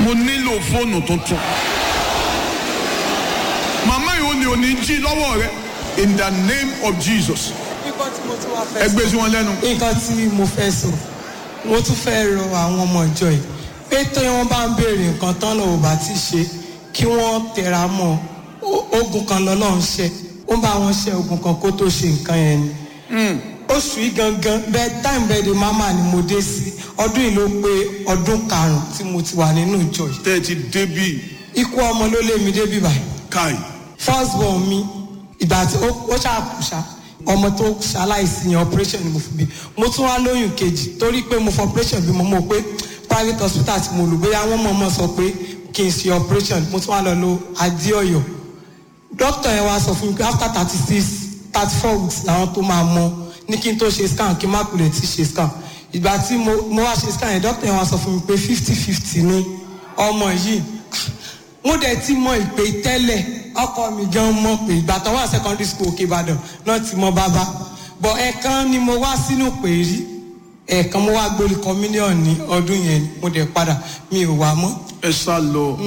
mo nílò fóònù tuntun màmá yìí ó ní òní jí lọ́wọ́ rẹ in the name of jesus nǹkan tí mo tún wá fẹ́ ẹ gbé sí wọn lẹ́nu. nǹkan tí mo fẹ́ sọ mo tún fẹ́ rọ àwọn ọmọ ìjọ yìí pé tó wọ́n bá ń béèrè nǹkan tán náà ò bá ti ṣe kí wọ́n tẹra mọ́ Ó- ogun kan lọ́lọ́run ṣe ó ń bá wọn ṣe ogun kan kó tó ṣe nǹkan yẹn ni oṣù yìí gangan bẹ́ẹ̀ time bẹ́ẹ̀ de mama ni mo dé sí ọdún yìí ló pé ọdún karùn-ún tí mo ti wà nínú ìjọ yìí tẹ́ ẹ ti débì ikú ọmọ ló lé mi débi báyìí káì first born mi ìgbà tí ó ó ṣàkùṣà ọmọ tó ṣaláìsí yẹn operation ni mo fi bí mo tún wá lóyún kejì torí pé mo fọ operation bí mo mọ̀ pé private hospital tí mo lò bóyá wọ́n mọ̀ mọ̀ sọ pé kí n ṣe operation mo tún wá lọ lo adéọyọ doctor yẹn wá sọ fún mi pé after thirty six thirty four weeks làwọn tó máa mọ ní kí n tó ṣe scan kí n má kulẹ̀ tí ṣe scan ìgbà tí mo mo wá ṣe scan yẹn doctor yẹn wá sọ fún mi pé fifty fifty ni ọmọ yìí mo dẹ̀ ti mọ ìpè tẹ́lẹ̀ ọkọ mi gan mọ̀ pé ìgbà tó wà secondary school òkè ìbàdàn náà ti mọ bàbá bọ̀ ẹ̀ẹ̀kan ni mo wá sínú pè rí ẹ̀ẹ̀kan mo wá gbórí communion ní ọdún yẹn ni mo dẹ̀ padà mi ò wá mọ́. ẹ sá lọ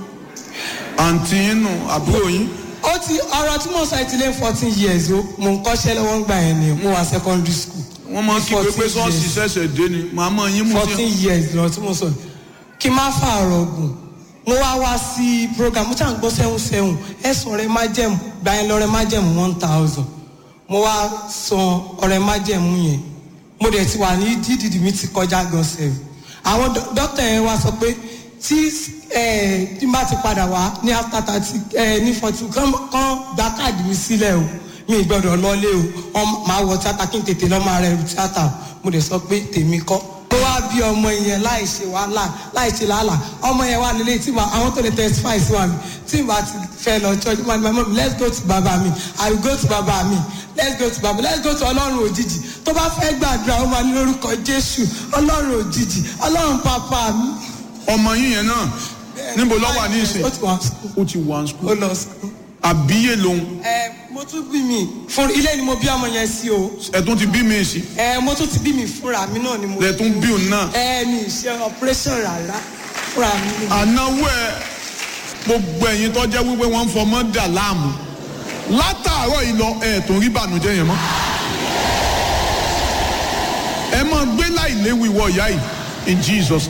àǹtí yín nù àbúrò yín ó ti ọ̀rọ̀ tí mo sọ ẹ ti lé fourteen years o mo ń kọ́ṣẹ́ lọ́wọ́ ń gbà yẹn ni mo wà secondary school. wọ́n máa ń kí pé pé 14 sọ́ọ̀sì years. ṣẹ̀ṣẹ̀ dé ni màmá yín mú fourteen sí years lọ tí mo sọ kí n má fààrọ̀ gùn mo wá wá sí program mo ṣàn gbọ́ sẹ́hùn sẹ́hùn ẹ̀sùn ọ̀rẹ́ májẹ̀mú gba yẹn lọ́rẹ́ májẹ̀mú one thousand mo wá san ọ̀rẹ́ májẹ̀mú yẹn mo dẹ̀ ti wà ní dídìdì mi ti kọjá gan sẹ́yìn àwọn dó- dókítà yẹn wá sọ pé tí ẹ tí n bá ti padà wá ní after thirty ẹ ní forty kán kán gba káàdì mi sílẹ̀ o mi ì gbọ́dọ̀ lọlé o ọmọ màá wọ tíátà kí n tètè lọ́ máa rẹ̀ tíátà o mo dẹ̀ sọ pé tèmi kọ́ mo wá bí ọmọ yẹn láì ṣe wàhálà láì ṣe làálà ọmọ yẹn wà nílé tí ma àwọn tó lè testify sí wa mi tí ma ti fẹ́ lọ church ma ní my mom let's go to baba mi i will go to baba mi let's go to baba let's go to ọlọ́run òjijì tó bá fẹ́ gbàdúrà ó máa ní lórúkọ jésù ọlọ́run òjijì ọlọ́run papa mi. ọmọ yín yẹn náà níbo ló wà ní ìsìn ó ti wà school ó ti wà ní ó skul lọ school. àbíyè lòun ẹ mo tún bí mi fún ilé ni mo bí ọmọ yẹn sí o ẹ̀tún ti bí mi sí ẹ mo tún ti bí mi fúnra mi náà ni mo lẹ́tún bí òun náà ẹ mi ṣe operation rárá fúnra mi ni mo ànáwó ẹ gbogbo ẹ̀yin tó jẹ́ wípé wọ́n ń fọmọ́ dà láàmú látàárọ̀ yìí lọ ẹ̀ tó rí bànújẹ́ yẹn mọ́ ẹ máa gbé láì léwu ìwọ ìyá yìí in jesus